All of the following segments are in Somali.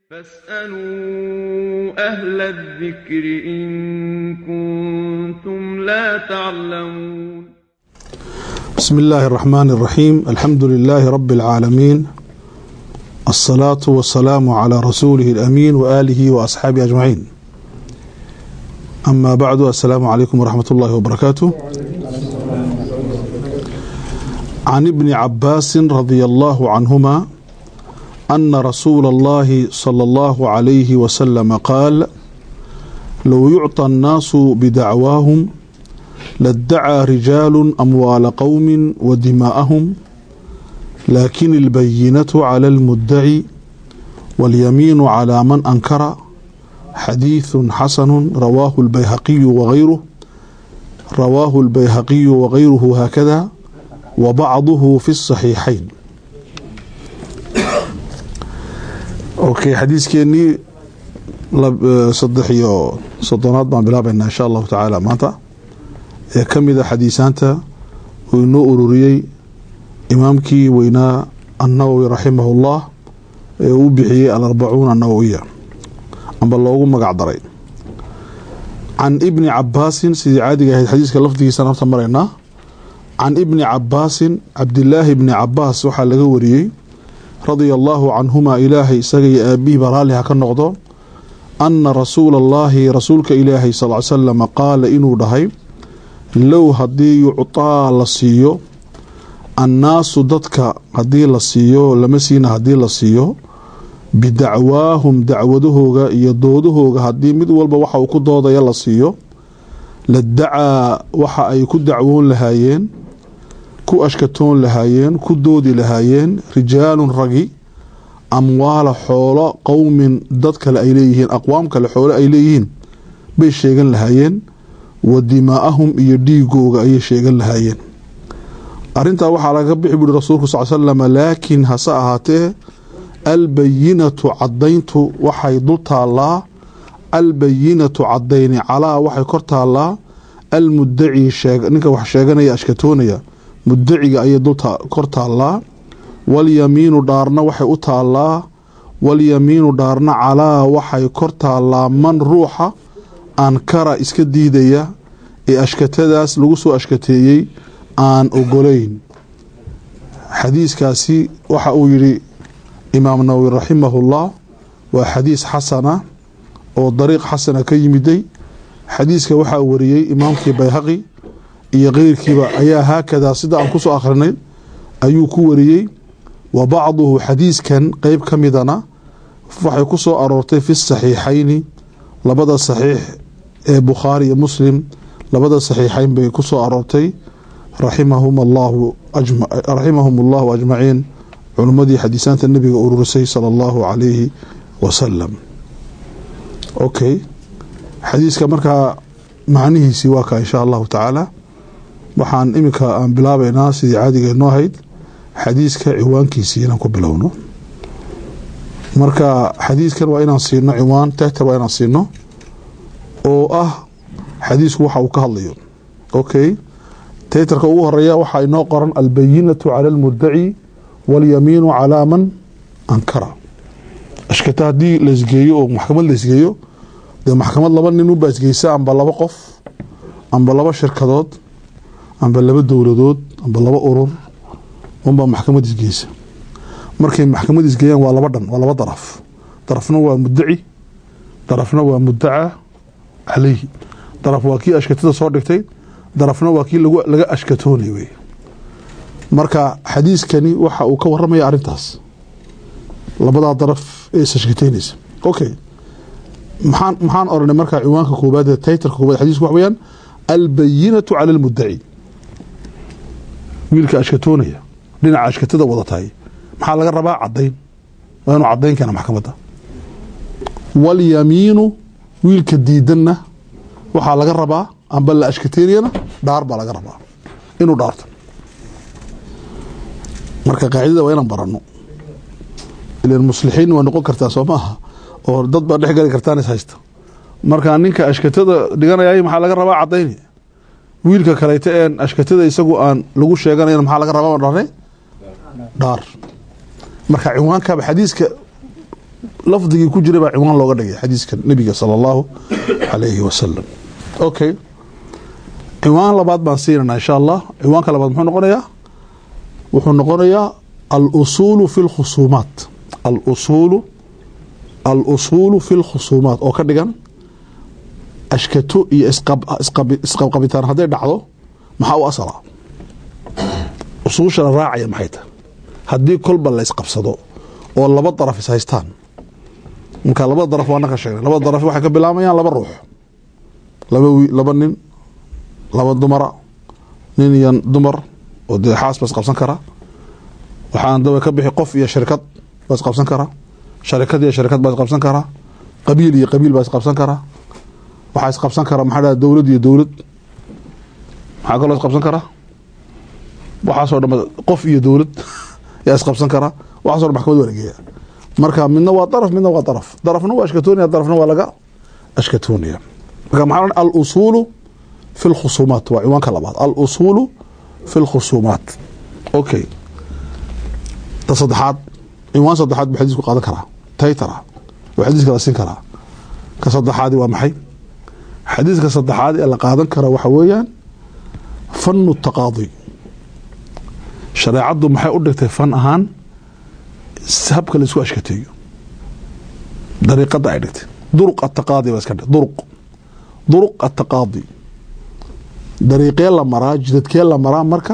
فاسألوا أهل الذكر إن كنتم لا تعلمون بسم الله الرحمن الرحيم الحمد لله رب العالمين الصلاة والسلام على رسوله الأمين وآله وأصحابه أجمعين أما بعد السلام عليكم ورحمة الله وبركاته عن ابن عباس رضي الله عنهما أن رسول الله صلى الله عليه وسلم قال لو يعطى الناس بدعواهم لادعى رجال أموال قوم ودماءهم لكن البينة على المدعي واليمين على من أنكر حديث حسن رواه البيهقي وغيره رواه البيهقي وغيره هكذا وبعضه في الصحيحين okay xadiiskeenii saddex iyo soddonaad baan bilaabaynaa insha allahu tacaala maanta ee ka mid a xadiisaanta uu inoo ururiyey imaamkii weynaa annawowi raximahu llah ee uu bixiyey alarbacuun annawowiya amba loogu magac daray can ibni cabaasin sidii caadiga ahayd xadiiska lafdigiisaan horta maraynaa can ibni cabaasin cabdilaahi bni cabaas waxaa laga wariyey radia allaahu canhumaa ilaahay isaga iyo aabihiiba raalli ha ka noqdo anna rasuula allaahi rasuulka ilaahay sal ly salam qaala inuu dhahay low haddii yuctaa la siiyo annaasu dadka haddii la siiyo lama siina haddii la siiyo bidacwaahum dacwadahooga iyo doodahooga haddii mid walba waxa uu ku doodaya la siiyo ladacaa waxa ay ku dacwoon lahaayeen ku ashkatoon lahaayeen ku doodi lahaayeen rijaalun ragi amwaala xoolo qowmin dad kale ay leeyihiin aqwaam kale xoolo ay leeyihiin bay sheegan lahaayeen wa dimaa'ahum iyo dhiigooga ayay sheegan lahaayeen arintaa waxaa laga bixi buuri rasuulku sal slam laakiin hase ahaatee albayinatu cadayntu waxay dul taallaa albayinatu cadayni calaa waxay kor taallaa almudaci ninka wax sheeganaya ashkatoonaya mudaciga ayay kor taallaa walyamiinu dhaarna waxay u taallaa walyamiinu dhaarna calaa waxay kor taallaa man ruuxa ankara iska diidaya ee ashkatadaas lagu soo ashkateeyey aan ogolayn xadiiskaasi waxa uu yidhi imaam nawowi raximahullah waa xadiis xasana oo dariiq xasana ka yimiday xadiiska waxaa wariyey imaamkii bayhaqi iyo keyrkiiba ayaa haakadaa sida aan kusoo akhrinay ayuu ku wariyey wa bacduhu xadiiskan qeyb ka midana waxay ku soo aroortay fi saxiixayni labada saxiix ee bukhaari iyo muslim labada saxiixayn bay ku soo aroortay raximahum allahu raximahum allahu ajmaciin culimmadii xadiisaanta nebiga ururisay sala allahu calayhi wasalam okay xadiiska markaa macnihiisii waa ka insha allahu tacaala waxaan iminka aan bilaabaynaa sidii caadiga noo ahayd xadiiska ciwaankiisii inaan ku bilowno marka xadiiskan waa inaan siino ciwaan tehta waa inaan siino oo ah xadiisku waxa uu ka hadlayo okay taytarka ugu horeeya waxaa inoo qoran albayinatu cala almudaci walyamiinu calaa man ankara ashkata haddii laisgeeyo oo maxkamad laisgeeyo dee maxkamad laba nin ubaa isgeysa amba laba qof amba laba shirkadood amba laba dowladood amba laba urur unbaa maxkamad isgeysa markay maxkamad isgeeyaan waa laba dhan waa laba daraf darafna waa mudaci darafna waa mudaca caleyhi daraf waa kii ashkatada soo dhigtay darafna waa kii laga ashkatoonay wey marka xadiiskani waxa uu ka waramaya arintaas labadaa daraf ee isashkateynaysa okay maxaan maxaan oranay markaa ciwaanka koobaad ee taytarka koobaad xadiisku wax weyaan albayinatu cala almudaci wiilka ashkatoonaya dhinaca ashkatada wada tahay maxaa laga rabaa cadayn waa inuu cadayn keena maxkamadda walyamiinu wiilka diidanna waxaa laga rabaa amba la ashkateynayana dhaar baa laga rabaa inuu dhaarto marka qaacidada waa inaan barano ilan muslixiin waa noqon kartaa soo maaha oo dad baa dhex gali kartaan is haysta marka ninka ashkatada dhiganayay maxaa laga rabaa cadayni wiilka kaleyta een ashkatada isagu aan lagu sheeganayn maxaa laga rabaa dhaarne dhaar marka ciwaankaba xadiiska lafdigii ku jiray baa ciwaan looga dhigay xadiiska nebiga sala allahu calayhi wasalam okay ciwaan labaad baan siinana insha allah ciwaanka labaad muxuu noqonayaa wuxuu noqonayaa alusuulu fi lkhusuumaat alusuulu alusuulu fi lkhusuumaat oo ka dhigan ashkato iyo isqabqabitaan hadday dhacdo maxaa u asala usuushana raacaya maxay tahay haddii kolba la isqabsado oo laba daraf is haystaan marka labada daraf waana ka sheegnay labada daraf waxay ka bilaamayaan laba ruux laba wi laba nin laba dumara nin iyo dumar oo dee xaas ba isqabsan kara waxaan daba ka bixi qof iyo shirkad baa isqabsan kara sharikad iyo shirkad baa isqabsan kara qabiil iyo qabiil baa isqabsan kara waxaa isqabsan kara maxaa dhaha dowlad iyo dowlad maxaa kaloo isqabsan kara waxaasoo dhan qof iyo dowlad yaa isqabsan kara waxaso dhan maxkamad waa lageeya marka midna waa daraf midna waa daraf darafna waa ashkatoonaya darafna waa laga ashkatoonaya marka maxaa alusuulu fi lkhusuumaat waa ciwaanka labaad alusuulu fi lkhusuumaat okay ta saddexaad ciwaan saddexaad buu xadiisku qaadan karaa taytara oo xadiiska la siin karaa ka saddexaadi waa maxay xadiiska saddexaad ee la qaadan kara waxa weeyaan fanu taqaadi shareecaddu maxay u dhigtay fan ahaan habka laisku ashkateeyo dariiqada ay dhigtay duruq ataqaadi baa iska dhig duruq duruq ataqaadi dariiqee la maraa jidadkee la maraa marka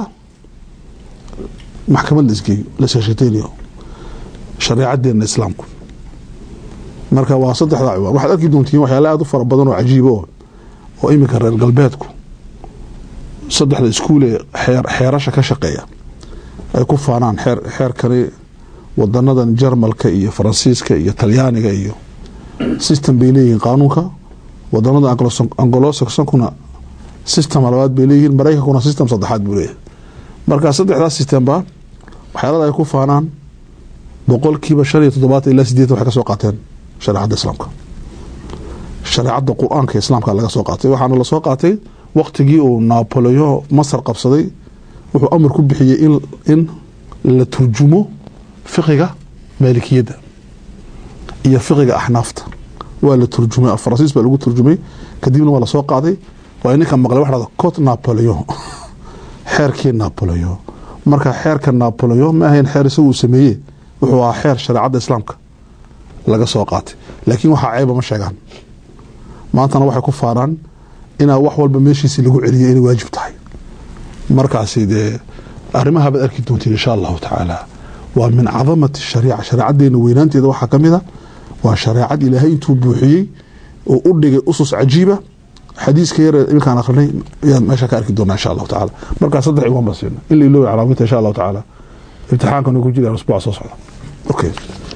maxkamad la isgeeyo lasashakateynayo shareecadeena islaamku marka waa saddexdaa ciwaan waxaad arki doontiin waxyaala aada u fara badan oo cajiiba oo oo iminka reer galbeedku saddexda iskuule xeer xeerasha ka shaqeeya ay ku faanaan xeer xeerkani wadanadan jarmalka iyo faransiiska iyo talyaaniga iyo system bay leeyihiin qaanuunka wadanada angolosaxonkuna system labaad bay leeyihiin maraykankuna system saddexaad buu leeyahay marka saddexdaas systemba waxyaalada ay ku faanaan boqolkiiba shan iyo toddobaatan ilaa sideetan waxay ka soo qaateen shareecadda islaamka shareecadda qur-aanka islaamka laga soo qaatay waxaana lasoo qaatay waktigii uu napoleon masar qabsaday wuxuu amar ku bixiyey in in la turjumo fiqiga maalikiyadda iyo fiqiga axnaafta waa la turjumay faransiis baa lagu turjumay kadibna waa lasoo qaaday waa ninka maqlay waxa dhahda cot napoleon xeerkii napoleon marka xeerka napoleon ma ahayn xeer isagu uu sameeye wuxuu ahaa xeer shareecadda islaamka laga soo qaatay laakiin waxaa ceeba ma sheegaan maantana waxay ku faanaan inaa wax walba meeshiisi lagu celiyo inay waajib tahay markaasi dee arrimaha baad arki doontiin insha allahu tacaala waa min cadamati shariica shareecadeena weynaanteeda waxaa ka mid a waa shareecad ilaahay intuu buuxiyey oo u dhigay usus cajiiba xadiiska yare iminkaan akrinay ayaan meesha ka arki doonaa insha allahu tacaala markaa saddex ciwaan baan siina in la iloobi calaaminta insha allahu tacaala imtixaankanu ku jiraan usbuuca soo socda okay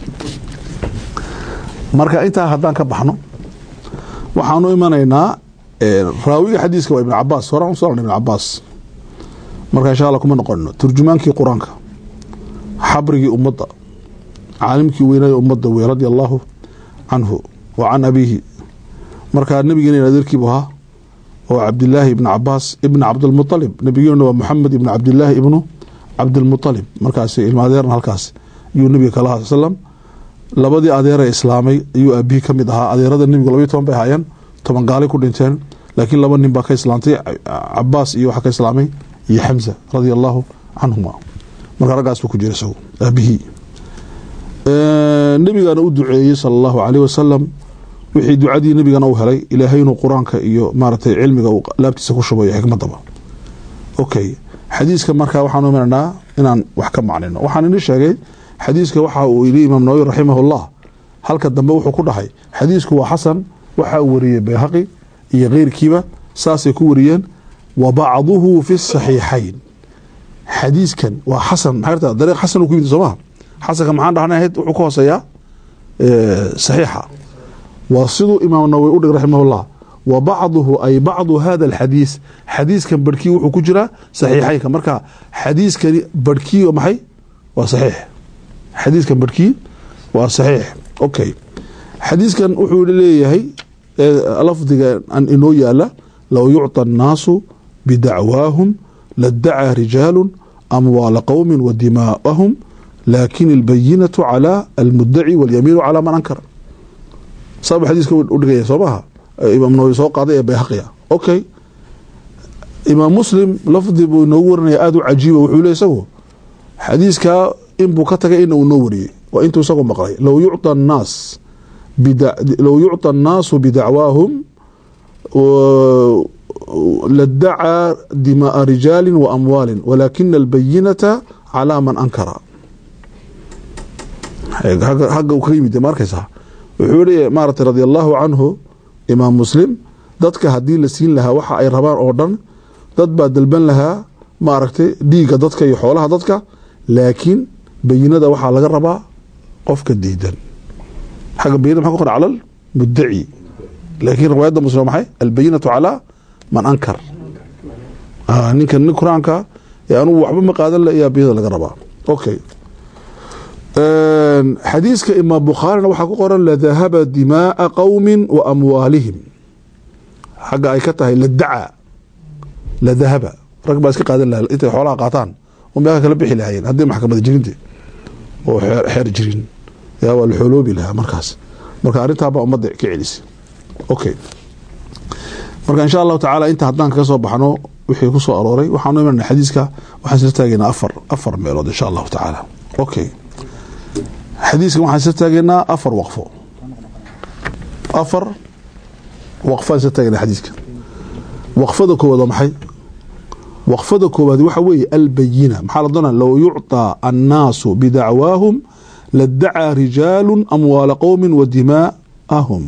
marka intaa haddaan ka baxno waxaanu imanaynaa raawiga xadiiska waa ibn cabaas horaan usoo ibn cabaas marka insha alla kuma noqonno turjumaankii qur-aanka xabrigii ummadda caalimkii weynaaye ummadda wey radia allaahu canhu wa can abiihi markaa nebigeena adeerkiibu ahaa oo cabdilaahi ibn cabaas ibn cabdilmualib nebigeena waa moxamed ibn cabdilaahi ibnu cabdilmualib markaas ilma adeerna halkaas ayuu nebiga kala ha slam labadii adeeree islaamay ayuu aabihii ka mid ahaa adeerada nebigu labayo toban bay ahaayeen toban gaalay ku dhinteen laakiin laba nin baa ka islaamtay cabaas iyo waxaa ka islaamay iyo xamza radia allaahu canhuma marka raggaas buu ku jira isagu aabihii nebigaana u duceeyey sala allahu caleyh wasalam wixii ducadii nebigana u helay ilaahay inuu qur-aanka iyo maaragtay cilmiga uu laabtiisa ku shubayo xikmadaba okay xadiiska markaa waxaanu imananaa inaan wax ka macnino waxaan ini sheegay xadiiska waxa uu yidhi imaam nawawi raximahullah halka dambe wuxuu ku dhahay xadiisku waa xasan waxaa wariyey bayhaqi iyo keyrkiiba saasay ku wariyeen wa bacduhu fi saxiixayn xadiiskan waa xasan maxay dariiq xasan uu ku yimid soomaha xasanka maxaan dhahnay ahayd wuxuu ka hooseeyaa saxiixa waa siduu imaam nawawi u dhig raximahullah wa bacduhu ay bacdu hada alxadiis xadiiskan barhkii wuxuu ku jiraa saxiixaynka marka xadiiskani barhkii maxay waa saxiix xadiiskan barhkii waa saxiix okay xadiiskan wuxuu leeyahay lafdiga an inoo yaala low yucطى الnaasu bidacwaahum ladacaa rijaalu amwaala qowmi wa dimaa'ahum laakin albayinatu calaa almudaci walyamiinu calaa man ankara saaba xadiiska u dhigaya soo maha imaam nawawi soo qaaday ee bayhaqiya okay imaam muslim lafdi buu inoogu warinaya aada u cajiiba wuxuu le isagu xadiiskaa inbuu ka tagay ina uu noo wariyey waa intuu isagoo maqlay low yucطa annaas low yucطa annaasu bidacwaahum ladacaa dimaaa rijaali wa amwaali walaakina albayinata calaa man ankara hagga uu ka yimid ma arkaysaa wuxuu yihi maarata radi allahu canhu imaam muslim dadka haddii la siin lahaa waxa ay rabaan oo dhan dad baa dalban lahaa maaragtay dhiigga dadka iyo xoolaha dadka laakiin bayinada waxaa laga rabaa qofka diidan xagga bayinada maxa ku qoran cala almudaci laakiin riwaayadda muslim waa maxay albayinatu calaa man ankar ninkan nin qur-aanka ee anugu waxba ma qaadan le ayaa bayinada laga rabaa okay xadiiska imaam bukhaarina waxaa ku qoran ladahaba dimaaa qowmi wa amwaalihim xagga ay ka tahay ladaca ladahaba rag baa iska qaadan laha intay xoolaha qaataan oo meeqa kala bixi lahaayeen haddii maxkamada jirinte oo xeer jirin yaa waa la xooloobi lahaa markaas marka arrintaabaa ummadda ka celisay okay marka insha allahu tacaala inta haddaan kaga soo baxno wixii ku soo arooray waxaanu imanana xadiiska waxaan isla taagaynaa afar afar meelood insha allahu tacaala okay xadiiskan waxaan isla taageynaa afar waqfo afar waqfaan isla taagena xadiiska waqfada koowaad waa maxay waqfada koowaad waxa weeye albayina maxaa la doonaa low yucطى annaasu bidacwaahum ladacaa rijaalu amwaala qowmi wa dimaa'ahum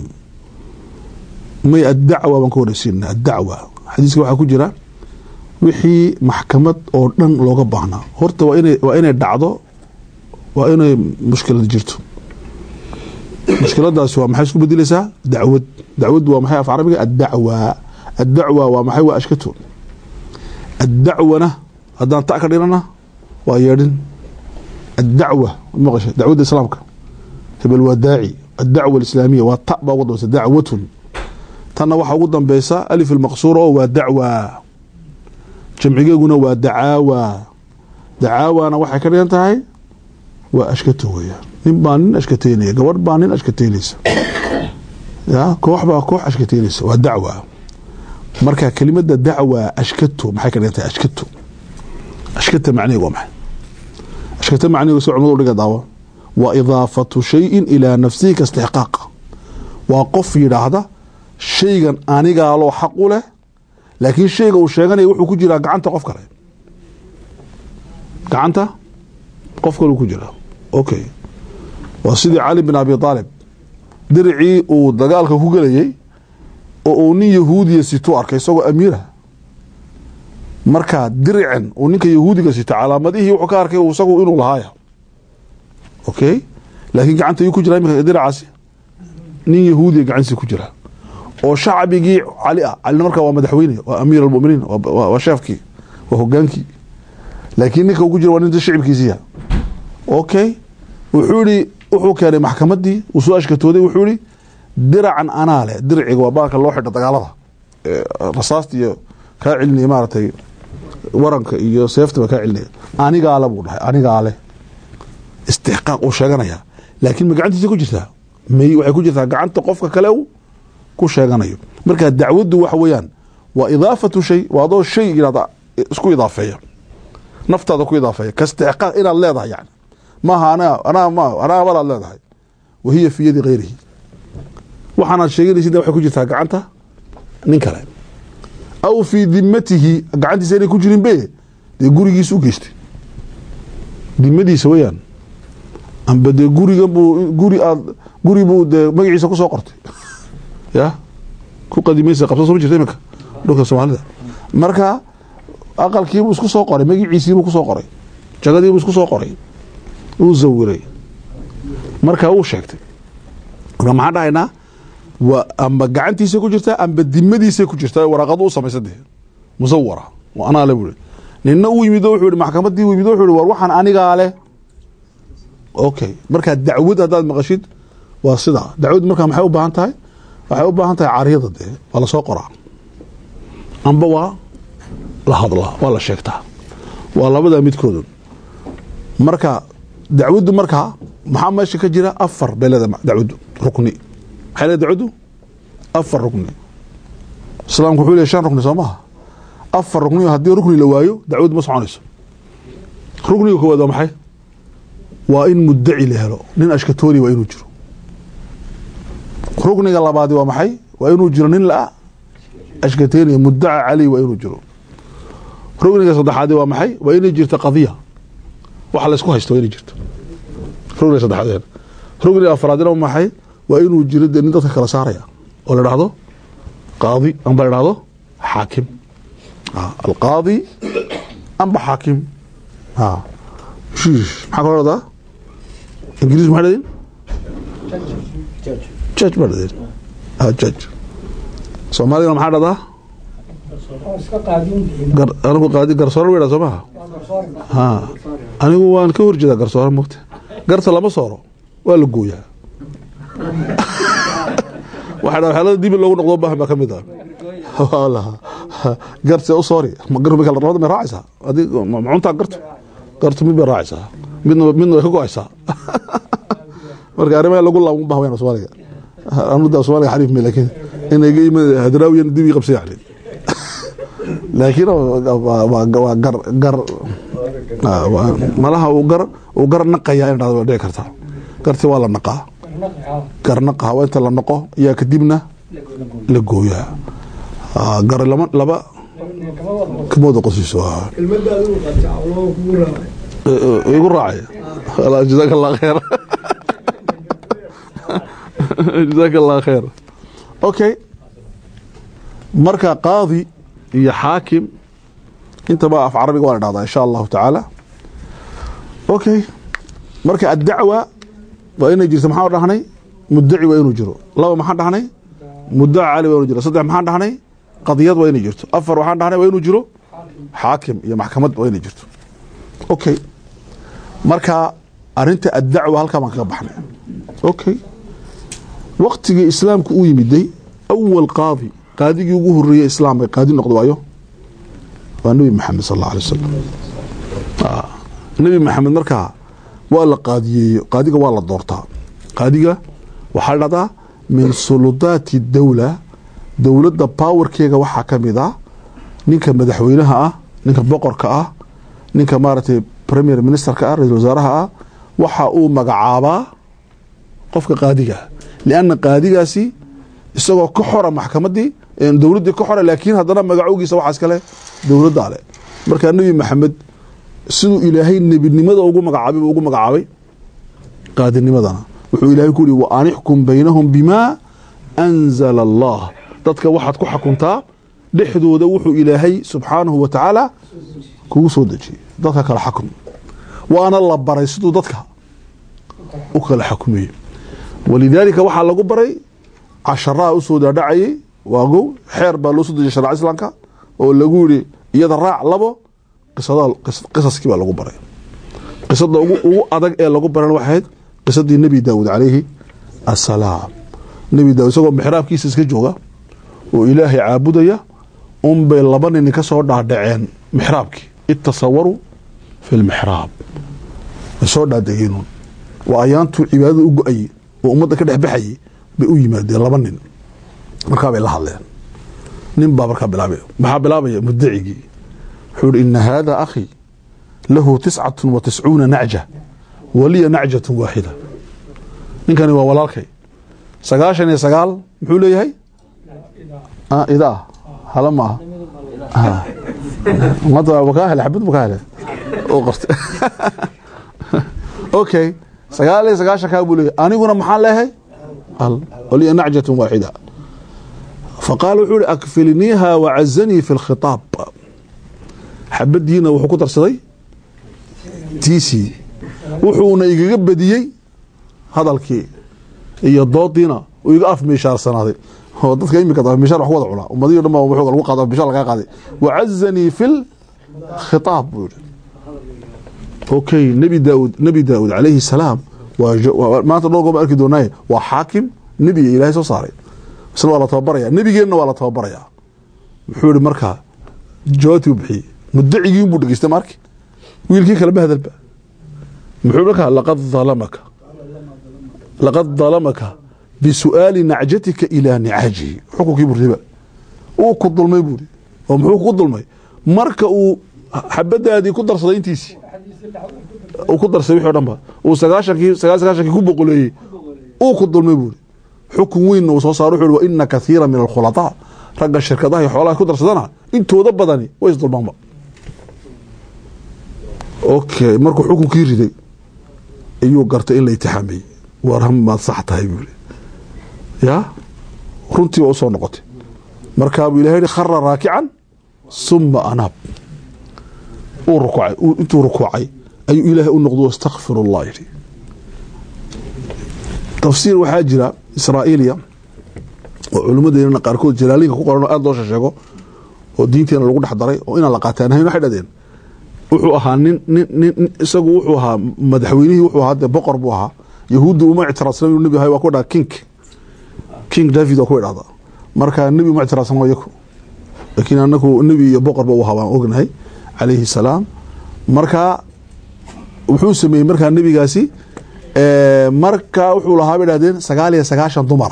may addacwa baan ka horeysiina addacwa xadiiska waxaa ku jira wixii maxkamad oo dhan looga baahnaa horta waa inay dhacdo waa inay mushkilad jirto mushkiladaasi waa maxay isku bedeleysaa dacwad dacwaddu waa maxay af carabiga addacwa addacwa waa maxay waa ashkato addacwana haddaan ta ka dhigana waa yeedhin addacwa maqasha dacwadda islaamka hebel waa daaci addacwa alislaamiya waa ta baa ugu dambeysa dacwatun tanna waxaa ugu dambeysa alif almaqsuura oo waa dacwa jamcigeeguna waa dacaawa dacaawana waxay ka dhigan tahay waa ashkato weeyaan nin baa nin ashkateynaya gabadh baa nin ashkateynaysa ya koox baa koox ashkateynaysa waa dacwa marka kelimada dacwa ashkato maxay ka dhigan tahay ashkato ashkata macniheeg waa maxay ashkata macniheeg soo cumadu dhiga daawo waa idaafatu shayin ilaa nafsihi ka istixqaaqa waa qof yidhaahda shaygan anigaaloo xaq u leh laakiin shayga uu sheeganaya wuxuu ku jiraa gacanta qof kale gacanta qof kale ku jiraa okay waa sidii cali bin abi aalib diricii uu dagaalka ku gelayay oo uu nin yahuudiya situ arkay isagoo amiirah markaa dirican uu ninka yahuudiga sito calaamadihii wuxuu ka arkay isagu inuu lahaaya okay laakiin gacanta yuu ku jira imika diracaasi nin yahuudiya gacantiisa ku jira oo shacbigii cali ah calina markaa waa madaxweyne waa amiir almuminiin waa sheefkii waa hogaankii laakiin ninka uu ku jira waa nin shicibkiisiya okay wuxuu yihi wuxuu keenay maxkamadii uu soo ashkatooday wuxuu yihi diracan anaa leh dirciga waa baalka loo xidha dagaalada rasaasta iyo kaa celinaya maaragtay waranka iyo seeftaba kaa celinaya anigaale buu dhahay anigaale istixqaaq uu sheeganaya laakiin ma gacantiisa ku jirtaa may waxay ku jirtaa gacanta qofka kale u ku sheeganayo marka dacwaddu waxa weeyaan waa idaafatu shay waa adoo shay inaad isku idaafeeya naftaada ku idaafeeya ka istixqaaq inaad leedahay yani maaha anaa anaa ma anaa abalaad leedahay wahiya fi yadi hayrihi waxaanaad sheeganaysid waxay ku jirtaa gacanta nin kale aw fii dimatihi gacantiisa inay ku jirin be dee gurigiisa u geystay dimadiisa weyaan amba dee guriga buu guri aad guri buu dee magaciisa kusoo qortay ya ku qadimaysa qabsa soo ma jirta iminka dhulka soomaalida marka aqalkiibuu isku soo qoray magaciisiibuu kusoo qoray jagadiibuu isku soo qoray uu zawiray marka uu sheegtay marka maxaan dhahaynaa waa amba gacantiisa ku jirtaa amba dimadiisa ku jirtaa waraaqadu u samaysa dee musawara anaa le bui nina u yimid wuxuu yihi maxkamadii u yimid wuxuu yihi war waxaan anigaa leh okay markaa dacwad haddaad maqashid waa sidaa dacwad markaa maxay u baahan tahay waxay u baahan tahay caryada dee waa lasoo qoraa amba waa la hadlaa waa la sheegtaa waa labadaa midkoodun marka dacwaddu markaa maxaa meesha ka jira afar beeleda dacwaddu rukni maxay leedahay dacwaddu afar rukni islaamku wuxuu leeyahay shan rukni soo maha afar rukni haddii rukni la waayo dacwaddu ma soconayso rukniga koowaad waa maxay waa in muddaci la helo nin ashkatooni waa inuu jiro rukniga labaadi waa maxay waa inuu jiro nin la ashkateeniya muddaca caley waa inuu jiro rukniga saddexaadi waa maxay waa inay jirto qadiya waxa laysku haysto waa inay jirto rukniga saddexaad rukniga afraadina waa maxay waa inuu jiro dee nin dadka kala saaraya oo la dhahdo qaadi amba la dhahdo xaakim alqaadi amba xaakim shiish maxaa kaloo dhahdaa ingiriis maxay dhadeen judge baa dhadeen judge soomaaligana maxaa dhahdaa anigu qaadi garsoore wa soo maha ha anigu waan ka horjeedaa garsoore mogta garta lama sooro waa la gooyaa waxa dha xeelada dibi loogu noqdo baahan baa ka mid ah garse u soori labada may raacaysaa adi macuntaa gartu gartu mid bay raacaysaa midna midna way ka go-aysaa marka arrimaha lagu laaban baha wayna soomaaliga anuda soomaaliga xariif me laakiin inayga yimid hadraawiyan dibi qabsa yani laakiin waa gar gar malaha uu gar uu gar naqaya in dhahdo way dhici kartaa garti waa la naqaa gar naqaha waa inta la naqo ayaa kadibna la gooyaa gar lama laba kamooda qosiiso igu raacay jazaak allah kheer jazaak allah kheer okay marka qaadi iyo xaakim intaba af carabiga waa la dhahdaa insha allahu tacaala okay marka addacwa waa inay jirto maxaa dhahnay muddaci waa inuu jiro laba maxaan dhahnay muddaca cali waa inuu jiro saddex maxaan dhahnay qadiyad waa inay jirto afar waxaan dhahnay waa inuu jiro xaakim iyo maxkamad waa inay jirto okay marka arinta addacwa halkaa baan kaga baxnay okay waktigii islaamku uu yimiday awal qaadi qaadigii ugu horeeyey islaamka qaadi noqdo waayo waa nebi maxamed sal alla alay wasalam nebi maxamed markaa waa la qaadiyeeyo qaadiga waa la doortaa qaadiga waxaa la dhahdaa min suludaati dawla dowladda powerkeega waxaa ka mid ah ninka madaxweynaha ah ninka boqorka ah ninka maaragtay premier ministerka ah ra-isul wasaaraha ah waxa uu magacaabaa qofka qaadiga lianna qaadigaasi isagoo ka xora maxkamadii dowladdii ka xora laakiin haddana magacowgiisa waxaa iskale dowladdaa leh markaa nebi maxamed siduu ilaahay nebinimada ugu magacaabay buu ugu magacaabay qaadinimadana wuxuu ilaahay ku yihi wa anixkum baynahum bimaa anzala allah dadka waxaad ku xakuntaa dhexdooda wuxuu ilaahay subxaanahu wa tacaala kugu soo dejiyey dadka kala xakun waana la baray siduu dadka u kala xakumayey walidaalika waxaa lagu baray casharaha usoo dhaadhacayay waagow xeer baa loo soo dejiyay sharca islaamka oo lagu yihi iyada raac labo qisaskii baa lagu baray qisada ugu adag ee lagu baran waxay ahayd qisadii nebi daawud calayhi assalaam nebi daawud isagoo mixraabkiisa iska jooga oo ilaahay caabudaya unbay laba nini ka soo dhaadhaceen mixraabkii itasawaruu fi lmixraab way soo dhaadegeenun waa ayaantuu cibaadada u go-ayey oo ummadda ka dhexbaxayay bay u yimaadeen laba nin markaa bay la hadleen nin baa markaa bilaabay maxaa bilaabaya mudacigii wuxuu ihi ina haada akhii lahu tiscatu wa tiscuuna nacja waliya nacjatu waaxida ninkani waa walaalkay sagaashan iyo sagaal muxuu leeyahay idaa hala ma aha ummadda makaa hele xabad makaa hele oo qorta okay sagaal iyo sagaashan kaa buu leeyahay aniguna maxaan leeyahay hal waliya nacjatu waaxida faqaala wuxuu ihi akfilniiha wacazanii fi lkhitaab xabadiina wuxuu ku darsaday tiisii wuxuuna igaga badiyey hadalkii iyo doodiina uu iga af miishaarsanaaday oo dadka imika afmiishaar wax ku wada cunaa ummadihi dhan baa wuxuu lagu qaado afmiishaar lagaa qaaday wacazanii fi lkhitaab buu yihi okay nebi daawud nebi daawud calayhi salaam waa maanta dhowr goor baan arki doonaaye waa xaakim nebiga ilaahay soo saaray isna waa la tababaraya nebigeenna waa la tababarayaa muxuu ihi markaa jawaabtii u bixiyey mudacigii buu dhegeystay maarki wiilkii kalema hadalba muxuu markaa laqad dalamaka laqad dalamaka bisu'aali nacjatika ilaa nicaajihi xukunkii buu riba uu ku dulmay buuri oo muxuu ku dulmay marka uu xabadaadii ku darsaday intiisii uu ku darsaday wixii o dhan ba uu sagaashankii sagaal sagaashankii ku boqoleeyey uu ku dulmay buuri xukun weynna uu soo saaro wuxuu wa ina kathiira min alkhulataa ragga shirkadaha iyo xoolaha ku darsadana intooda badani way isdulmaanba okay markuu xukunkii riday ayuu gartay in la itixaamiyey war maad sax tahay buu yidhi ya runtii waa usoo noqotay markaabuu ilahay yihi khara raakican suma anaab uu rukuucay intuu rukuucay ayuu ilaahay u noqdo astakfir allah yidhi tafsiir waxaa jira israa'iiliya oo culimmadeena qaarkood jalaalinka ku qoran oo aada loo sheesheego oo diinteena lagu dhex daray oo inaan la qaataan ahayn waxay dhahdeen wuxuu ahaa nin nin nin isagu wuxuu ahaa madaxweynihii wuxuu ahaa dee boqor buu ahaa yahuudda uma ictiraassan inuu nebi ahay waa ku dhaha king king david waa ku idhahda marka nebi uma ictiraassan waa yaku laakiin anagu nebi iyo boqorba u ahaa waan ognahay calayhi salaam marka wuxuu sameeyey markaa nebigaasi marka wuxuu lahaa bay dhahdeen sagaal iyo sagaashan dumara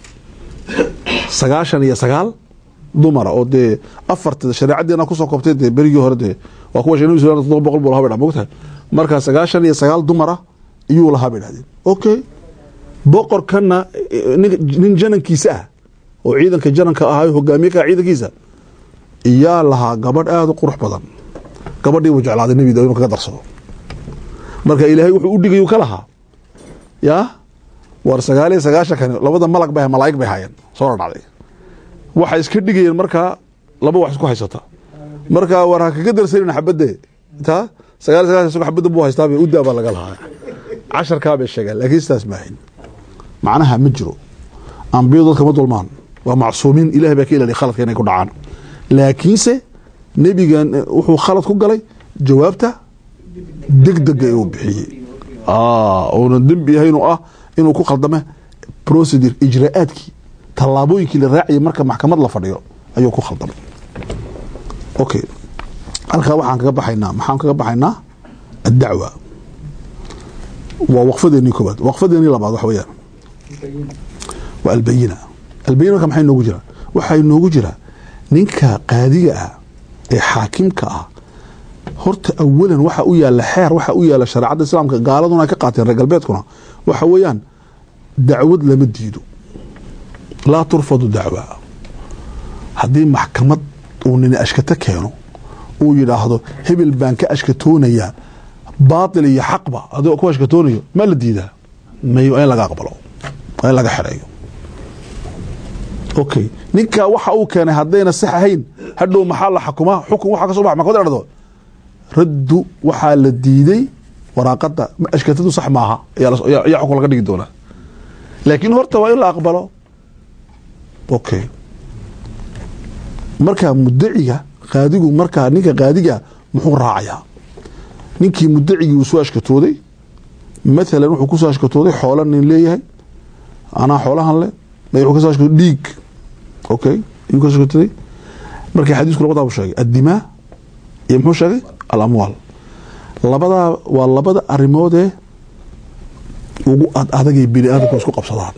sagaashan iyo sagaal dumara oo dee afarta shareecadeena kusoo koobtay dee berigii hore dee waa kuwa nabi sal todoba boqol buu lahaa bay dha mogtahay marka sagaashan iyo sagaal dumara iyuu lahaa bay dhahdeen okay boqorkana nin janankiisa ah oo ciidanka jananka ahaa hogaamiye ka ciidankiisa iyaa lahaa gabadh aada u qurux badan gabadhii buu jeclaaday nebi daawud kaga darsado marka ilaahay wuxuu u dhigay ka lahaa yaa war sagaal iyo sagaashankani labada malag ba malaa'ig bay haayeen soo dhacday waxay iska dhigayeen markaa laba wax isku haysata marka war ha kaga darsanin xabadde taa sagaal iyo sagaashan xabadda buu haystaa bay udaa baa laga lahaa casharkaa bay sheegeen laakiin sidaas maahin macnaha ma jiro ambiyadu dadka ma dulmaan waa macsuumiin ilahay baa ka ilaliya khaladka inay ku dhacaan laakiinse nebigan wuxuu khalad ku galay jawaabta degdega uu bixiyey uuna dembi ahayn oo ah inuu ku khaldame procedure ijraa'aadkii tallaabooyinkii la raaciyay marka maxkamad la fadhiyo ayuu ku khaldamay okay halkaa waxaan kaga baxaynaa maxaan kaga baxaynaa addacwa waa waqfadeenii koobaad waqfadeenii labaad waxa weeyaan waa albayina albayina marka maxay noogu jiraa waxaa noogu jiraa ninka qaadiga ah ee xaakimka ah horta awalan waxa u yaala xeer waxa u yaala shareecadda islaamka gaaladuna ay ka qaateen reer galbeedkuna waxa weeyaan dacwad lama diido laa turfadu dacwa haddii maxkamad uu nini ashkato keeno uu yidhaahdo hebel baan ka ashkatoonayaa baatil iyo xaqba adigoo ku ashkatoonayo ma la diidaa may in laga aqbalo in laga xereeyo okay ninkaa waxa uu keenay haddayna sax ahayn hadhow maxaa la xakumaa xukun waxa ka soo baxa maxkamad dhado raddu waxaa la diiday waraaqada ashkatadu sax maaha ayaa xukun laga dhigi doonaa laakiin horta waa in la aqbalo okay markaa mudaciga qaadigu markaa ninka qaadiga muxuu raacayaa ninkii mudacigii uu soo ashkatooday mathalan wuxuu kusoo ashkatooday xoola nin leeyahay anaa xoolahan le wuxuu kasoo ashkatooday dhiig okay ayuu kasoo ashkatooday markii xadiisku labadaa buu sheegay addimaa iyo muxuu sheegay alamwaal labadaa waa labada arrimoodee ugu ad adagay bini aadamku isku qabsadaan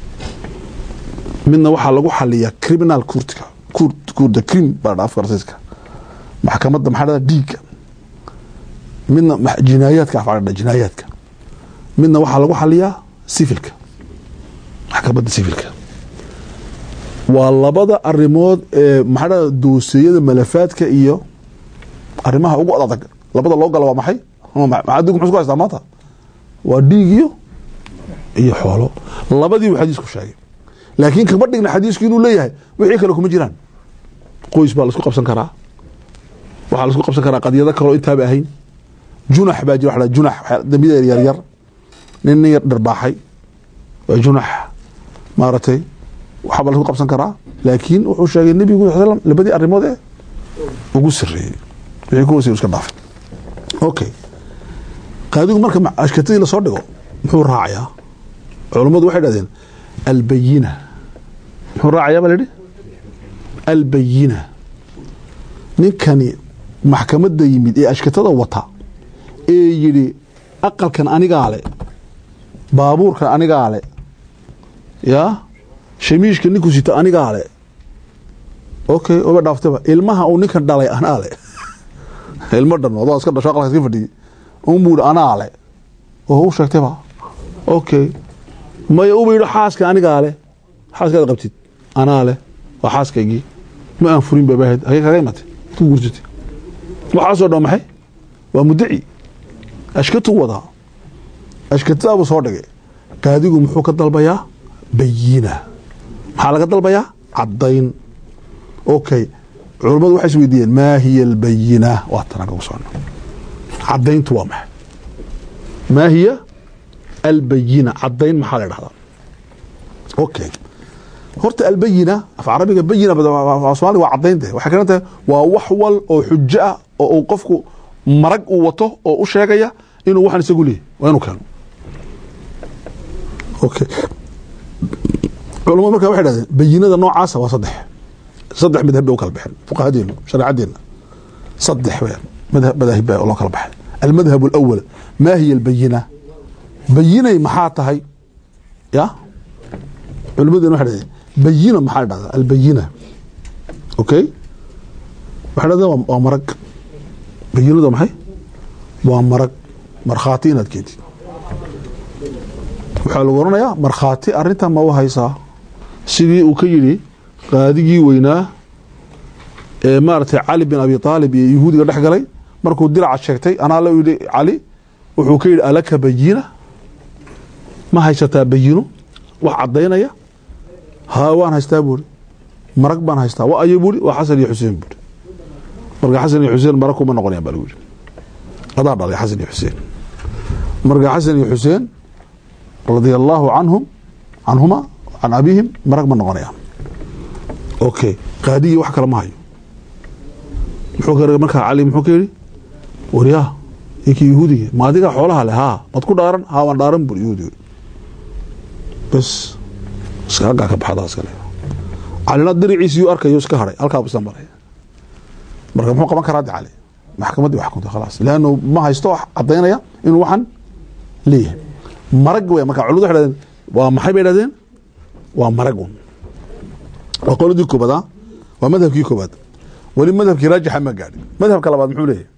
midna waxaa lagu xaliyaa criminal courtka courda crim baa dha afka rasiiska maxkamadda maxaa dhada dhiigga midna jinaayaadka afaa dha jinaayaadka midna waxaa lagu xaliyaa civilka maxkamadda civilka waa labada arimood ee maxaa dhada dooseeyada malafaadka iyo arrimaha ugu adag labada loo gala waa maxay adinku muxuu isku haystaa maanta waa dhiig iyo iyo xoolo labadii buu xadiisku sheegay laakiin kama dhigna xadiisku inuu leeyahay wixii kale kuma jiraan qoys baa laisku qabsan karaa waxaa laisku qabsan karaa qadyado kaloo intaaba ahayn junax baa jira wa junax dambiyada yaryar nin nin yar dharbaaxay waa junax maaragtay waxaabaa laisku qabsan karaa laakiin wuxuu sheegay nebigu sal slam labadii arrimood ee ugu sareeyey wixii ku hoosay iska dhaafay okay qaadigu marka ashkatadii lasoo dhigo muxuu raacayaa culummadu waxay dhahdeen albayina muxuu raacayaa baa la yidhi albayina ninkani maxkamadda yimid ee ashkatada wata ee yidhi aqalkan anigaa le baabuurkan anigaa le yaa shamiishka ninku sito anigaa le okay oba dhaaftaba ilmaha uu ninkan dhalay anaa le ilmo dhan adoo iska dhasho aqalka iska fadhiyey unbuu yidhi anaa le oo u sheegtayba okay maya uba yidhi xaaska anigaa le xaaskaad qabtid anaa le waa xaaskaygii ma aan furin babaahad hagee kaga imatay ku guursatay waxaasoo dhan maxay waa mudaci ashkatu wadaa ashkatadaabuu soo dhigay qaadigu muxuu ka dalbayaa bayina maxaa laga dalbayaa caddayn okay culammadu waxay is weydiiyeen maa hiya albayina waa tanaan kagu socno caddayntu waa maxay maa hiya albayina caddayn maxaa la dhahdaa okay horta albayina af carabiga bayina soomaaliga waa caddaynte waxay kalan tahay waa wax wal oo xujo ah oo uu qofku marag uu wato oo u sheegaya inuu waxan isagu leeyahy waa inuu keeno okay culamadu marka waxay dhahdeen bayinada noocaasa waa saddex saddex madhab bay u kala baxeen fuqahadeenu shareecadeena saddex weyaan madhab madaahib baa loo kala baxay almadhab alawal maa hiya albayina bayinay maxaa tahay ya culimadeena waxay dhahdeen bayina maxaa la dhahdaa albayina okay waxay dhahdeen waa marag bayinadu waa maxay waa marag markhaati inaad keentid waxaa lagu oranayaa markhaati arrintan ma u haysaa sidii uu ka yidhi qaadigii weynaa ee maaragtay cali bin abi aalib iyo yahuudiga dhex galay markuu diraca sheegtay anaa la yidhi cali wuxuu ka yidhi alaka bayina ma haysataa bayino wax caddaynaya haa waan haystaa buuri marag baan haystaa wa ayo buuri waa xasan iyo xuseen buuri marka xasan iyo xuseen marag kuma noqonayaan baa lagu yidhi adaa dhalay xasan iyo xuseen marka xasan iyo xuseen radia allaahu canhum canhuma can abihim marag ma noqonayaan okay qaadigii wax kale ma hayo muxuu ka markaa cali muxuu ka yidhi waryaa inkii yahuudiga ma adigaa xoolaha leh haa maad ku dhaaran haa waan dhaaran buri yahuudiga bes iska halkaa ka baxdaa iskale calina diriciisiyuu arkayo iska haray halkaa isla maray marka muxuu qaban karaa de cali maxkamaddii wax xukuntay khalaas leannu ma haysto wax caddaynaya inuu waxan leeyahay marag wey marka culimadu waxay dhahdeen waa maxay bay dhahdeen waa maragun waa qoladii koobaad a waa madhabkii koobaad weli madhabkii raajixa ma gaadhin madhabka labaad muxuu leeyahay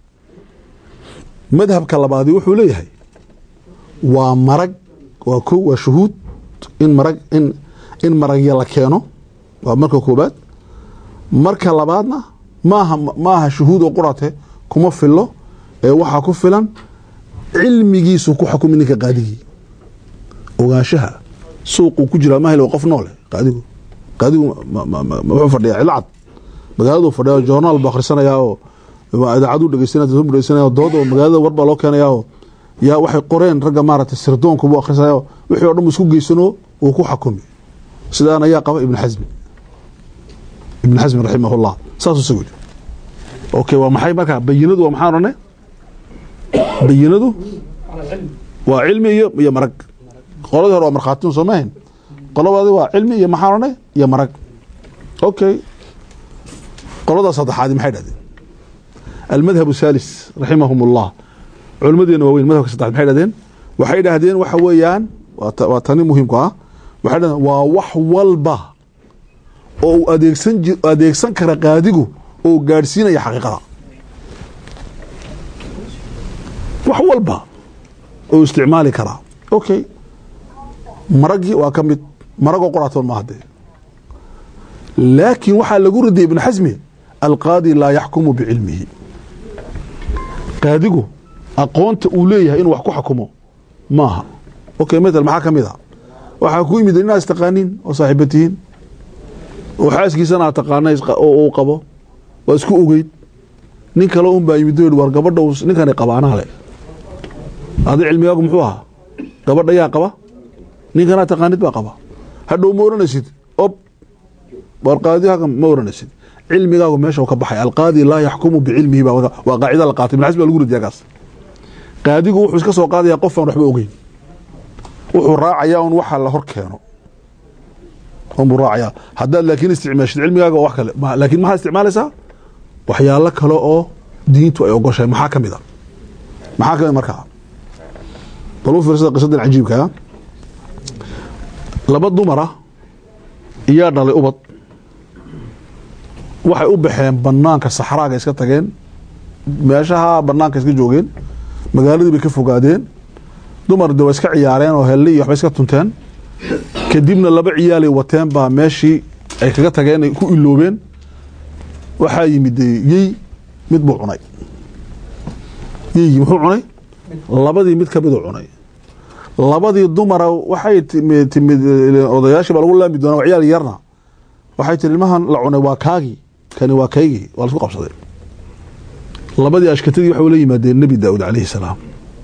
madhabka labaadi wuxuu leeyahay waa marag waa ko waa shuhuud in marag in in maragya la keeno waa marka koobaad marka labaadna maaha maaha shuhuud oo qurate kuma filo ee waxaa ku filan cilmigiisu ku xukumi ninka qaadigii ogaanshaha suuquu ku jiraa mahel qof noole qaadigu qaadigu wuxuu fadhiyaa cilcad magaaladuu fadhiya joornaal buu akhrisanayaa oo idaacaduu dhegeysanaya dhegeysanaya dood oo magaalada warbaa loo keenayaa oo yaa waxay qoreen ragga maaragtay sirdoonku buu akhrisanaya wixii o dhan buu isku geysano uu ku xakumi sidaan ayaa qaba ibn xasmi ibn xasmi raximahullah saasuu isagu yidhi okay waa maxay markaa bayinadu waa maxaan odhanay bayinadu waa cilmi iyo iyo marag qoladii hore waa markhaatiyun soo mahayn qolabaadi waa cilmi iyo maxaan odhanay iyo marag okay qolada saddexaadi maxay dhahdeen almadhab الثالث raximahum الlah culmadeena waaweyn madhabka saddexaad maxay dhahdeen waxay dhahdeen waxa weeyaan waa tani muhiimku ah waxay dhahdeen waa wax walba oo uu adeegsan adeegsan kara qaadigu oo gaadhsiinaya xaqiiqada wax walba oo isticmaali karaa okay maragii waa ka mid maragoo qoraatoon ma hadee laakiin waxaa lagu radiyay ibn xasmi alqaadi laa yaxkumu bicilmihi qaadigu aqoonta uu leeyahay inuu wax ku xakumo maaha okay matal maxaa ka mid a waxaa ku yimid inaad istaqaaniin oo saaxiiba tihiin oo xaaskiisana aad taqaana oo uu qabo waa isku ogeyd nin kale un baa yimid war gabadha ninkani qabaanaa le adi cilmigaagu muxuu ahaa gabadha yaa qaba ninkanaa taqaanid baa qaba hadhow ma oranaysid ob war qaadi ma oranaysid cilmigaagu meesha ka baxay alqaadi laa yaxkumu bicilmihi waa qaacida la qaatay ibn xasm baa lagu radiya kaas qaadigu wuxuu iska soo qaadaya qof aan waxba ogeyn wuxuu raacayaa un waxa la hor keeno unbuu raacayaa haddaad laakiin isticmaashid cilmigaaga oo wax kale laakiin maxaad isticmaalaysaa waxyaalo kale oo diintu ay ogoshahay maxaa ka mid a maxaa ka mid markaa bal u fiirsada qisadan cajiibkaa laba dumara iyaa dhalay ubad waxay u baxeen banaanka saxraaga iska tageen meeshaha banaanka iska joogeen magaaladii bay ka fogaadeen dumar de waa iska ciyaareen oo helle iyo waxbay iska tunteen kadibna laba ciyaalay wateen baa meeshii ay kaga tageen ay ku iloobeen waxaa yimid yey mid buu cunay yeygii muxuu cunay labadii mid kamiduu cunay labadii dumara waxay timi timid odayaashii baa lagu laami doonaa waa ciyaal yarna waxay tiri ilmahan la cunay waa kaagii kani waa kaygii waa laisku qabsaday labadii ashkatadii waxay ula yimaadeen nebi daawud calayhi salaam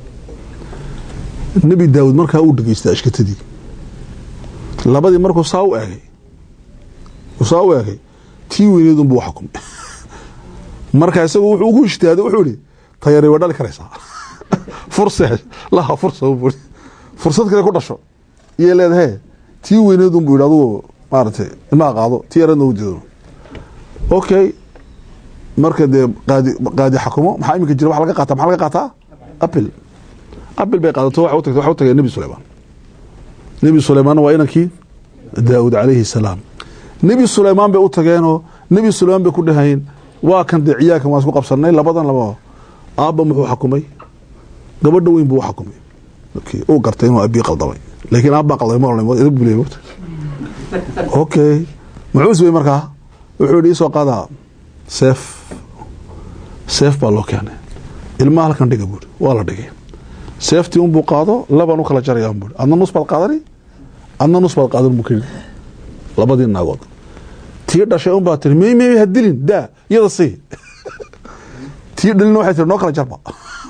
nebi daawud markaa uu dhegeystay ashkatadii labadii markuu saa u eegay saa u eegay tii weyneedun buu xakumay marka isagu wuxuu ugu ijtihaaday wuxuu ihi tayari waa dhali karaysaa furse laha fursa buu fursad kale ku dhasho iyay leedahay tii weyneedun buu yidhi adugu maaragtay ilmaha qaado tii yaradna u diido okay marka dee qaadi qaadi xakumo maxaa iminka jira wax laga qaataa maxaa laga qaataa apple apple bay qaadato waxa u tagtay waxa u tagay nebi suleymaan nebi suleymaanna waa inankii daawud calayhi salaam nebi suleymaan bay u tageenoo nebi suleymaan bay ku dhahayeen waa kan dee ciyaalkan waan isku qabsanay labadan laba aabba muxuu xakumay gabadha weyn buu u xakumay okay uu gartay inuu abii qaldamay laakiin aabbaa qaldamay ma oran bule mogta okay muxuu isbay markaa wuxuu yidhi isoo qaadaa seef seef baa loo keenay ilmaha halkan dhiga buuri waa la dhigay seeftii unbuu qaado laban u kala jaraya buuri adna nus baad qaadani adna nus baad qaadan buu ka yidhi labadii naagood tii dhashay un baa tiri mey mey ha dilin daa iyada sii tii dhalina waxay tiri noo kala jarba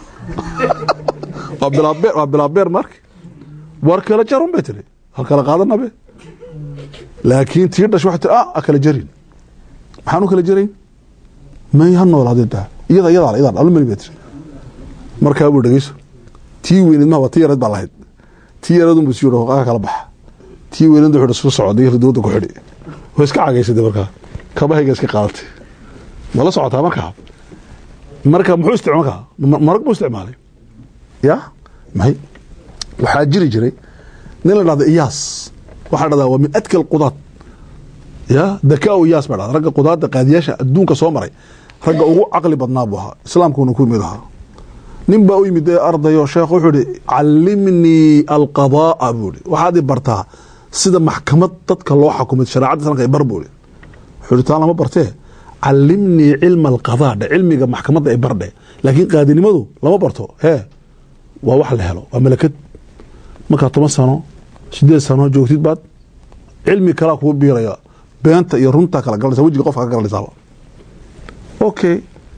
waa bilaabeer waa bilaabeer marka war kala jar un bay tiri hal kala qaadanabe laakiin tii dhashay waxay tiri ah kala jarin maxaan u kala jarayn may ha noolaadeen daa iyada iyada iyada alumani bay tiri markaa buu dhegeyso tii weyneed ma waa tii yareed baa lahayd tii yareed unbuu sii yidhi kala baxa tii weyneed wuxuu isku socday ridooda ku xidhi way iska cagaysatay markaa kabahayga iska qaadatay ma la socotaa markaa marka muxuu isticmaal markaa marag buu isticmaalay ya may waxaa jiri jiray nin la dhahda iyaas waxaa dhahdaa waa min adka alqudaad ya dakaa iyaas baa dhahda ragga qudaadda qaadiyaasha adduunka soo maray ragga ugu caqli badnaa buu ahaa islaamkuuna ku mid ahaa nin baa u yimid ardayo sheekh wuxuu ihi calimnii alqadaaa buu ihi waxaad i bartaa sida maxkamad dadka loo xakumay shareecadda islamka ay bar buu ihi wuxuu ihi taan lama bartee calimnii cilma alqadaa dhe cilmiga maxkamadda ay bardhe laakiin qaadinimadu lama barto hee waa wax la helo waa malakad markaa toban sano sideed sano joogtid baad cilmi kalaa kugu biiraya beenta iyo runtaa kala galanaysa wejiga qofka ka galanaysaaba okay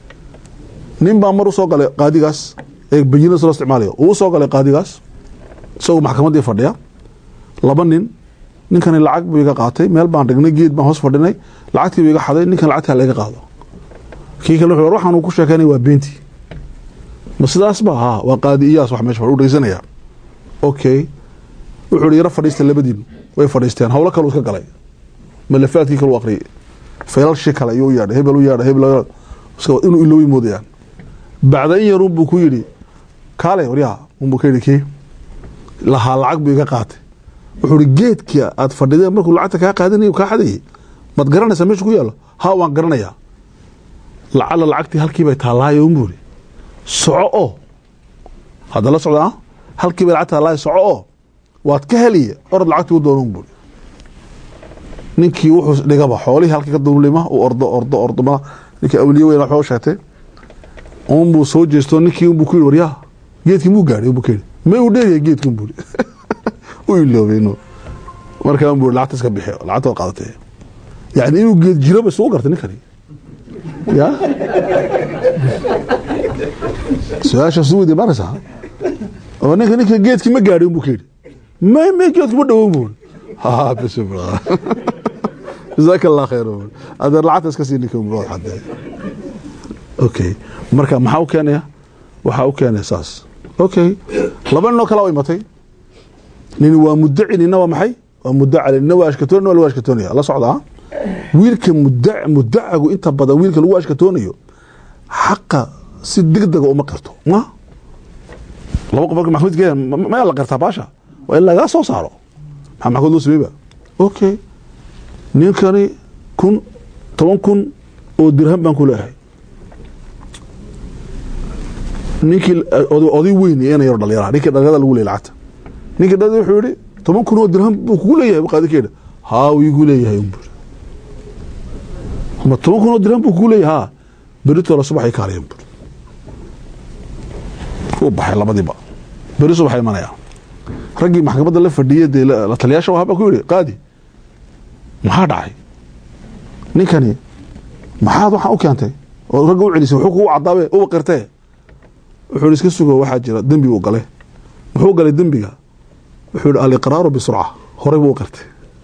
nin baa mar u soo galay qaadigaas ee bayinada loo isticmaalayo uu soo galay qaadigaas isagoo maxkamaddii fadhiya laba nin ninkani lacag buu iga qaatay meel baan dhignay geed baan hoos fadhinay lacagtii buu iga xaday ninkan lacagtaa laga qaado kii kale wuxuu waxaan uu ku sheekeynaya waa beentii ma sidaas ba haa waa qaadi iyaas wax meesha u dhegeysanaya okay wuxuu ihi yaro fadhiista labadiin way fadhiisteen howlo kale iska galay malafaadkii kale u akhriyay feelalshii kale ayuu u yeedhay hebel u yeedhay hebel inuu iloobi moodayaan bacda in yarun buu ku yidhi kaale waryaa unbuu ka yidhi kii lahaa lacag buu iga qaatay wuxuu ihi geedka aad fadhideen markuu lacagta kaa qaadanay kaa xadayay maad garanaysaa meesha ku yaallo ha waan garanayaa lacala lacagtii halkii bay taallaayo unbuu ihi soco oo hadda la socda ah halkii bay lacag taallaayo soco oo waad ka heliye orod lacagtii u doono unbuu ninkii wuxuu dhigaba xoolihii halkii ka duulima uu ordo ordo ordo ma ninkii awliye weyn waxba u sheegtay unbuu soo jeesto ninkii unbuu ku yidhi waryaa geedkii muu gaadhay unbuu ka yidhi may uu dheeryahay geedkii unbuu yidhi u iloobay inuu markaa unbuu lacagta iska bixi lacagta waa qaadatay yacni inuu geed jiro ba isugu gartay ninkani ya su-aasha suudi maraysaa oo ninka ninka geedkii ma gaadhay unbuu ka yidhi may may geedkii ma dhowo unbuu ha bismillah jazaaka allah khayr adeer lacagta iska sii ninka unbuu xadee okay marka maxaa u keenaya waxaa u keenaya saas okay laba ninoo kala u imatay nin waa mudaci nina waa maxay waa mudaca nina waa ashkatoon nina waa lagu ashkatoonaya la socdaa wiilka muda mudacagu inta badan wiilka lagu ashkatoonayo xaqa si degdega uma qirto ma laba qof marka maxkamad geeyaan ma- ma la qartaa baasha waa in lagaa soo saaro maxaa maxkamad loo sameeyba okay ninkani kun toban kun oo dirham baan ku leeyahay ninkii oday- oday weyn ina yar dhalinyara ninkii dhalinyarada lagu leeyay lacagta ninkii dhalinyarada wuxuu yihi toban kun oo dirham buu kugu leeyahay qaadi keeda haa wuu igu leeyahay un buuri ma toban kun oo dirham buu kugu leeyahay haa beritoola subaxay kaalayan buuri wuu baxay labadiiba beri subaxa imanaya raggii maxkamadda la fadhiyay dee la la taliyaasha wahaa baa ku yidhi qaadi maxaa dhacay ninkani maxaad waxaan u keentay oo ragga u celisay wuxuu kugu cadaabe uba qirtee wuxuu yidhi iska sugo waxaa jira dembi uu galay muxuu galay dembiga wuxuu yidhi aliqraaru bisurca horey buu u qirtay